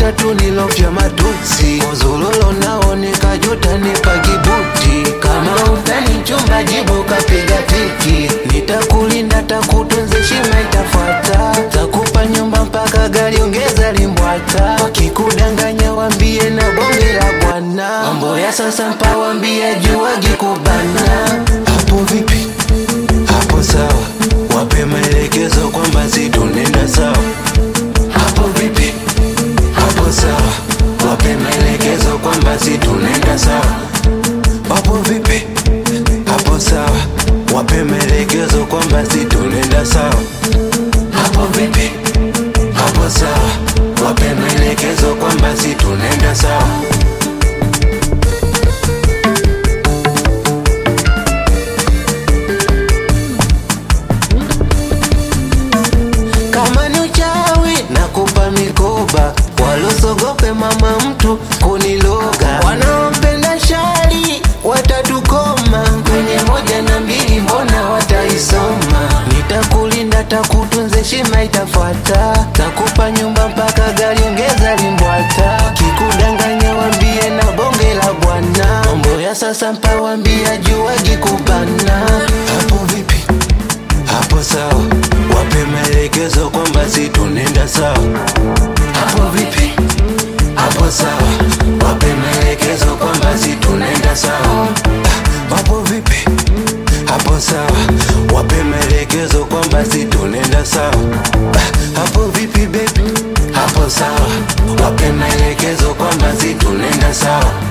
tatu nilofya matusi mozulolo nao nikajuta nipa kibuti kama utani chumba jibu kapiga tiki nitakulinda takutunze shima itafuata takupa nyumba mpaka gari ongeza limbwata wakikudanganya wambie na bonge la bwana mambo ya sasa mpawambia juwagi kubana hapo vipi hapo sawa wape maelekezo kwamba si tunenda sawa hapo vipi hapo sawa wape maelekezo kwamba si tunenda sawa hapo vipi hapo sawa wape maelekezo kwamba si tunenda sawa hapo vipi hapo sawa wape maelekezo kwamba si tunenda sawa kama ni uchawi na kupa mikoba walosogope mama mtu kuniloga wanaopenda shari watatukoma kwenye moja na mbili mbona wataisoma nitakulinda takutunze shima itafuata takupa nyumba mpaka gari ongeza limbwata kikudanganya wambie na bonge la bwana mambo ya sasa mpawambia juwagi kubana hapo vipi hapo sawa wape maelekezo kwamba si tunenda sawa hapo vipi hapo sawa wape maelekezo kwamba si tunenda sawa Ah, hapo vipi hapo sawa wape maelekezo kwamba si tunenda sawa Ah, hapo vipi bebi hapo sawa wape maelekezo kwamba si tunenda sawa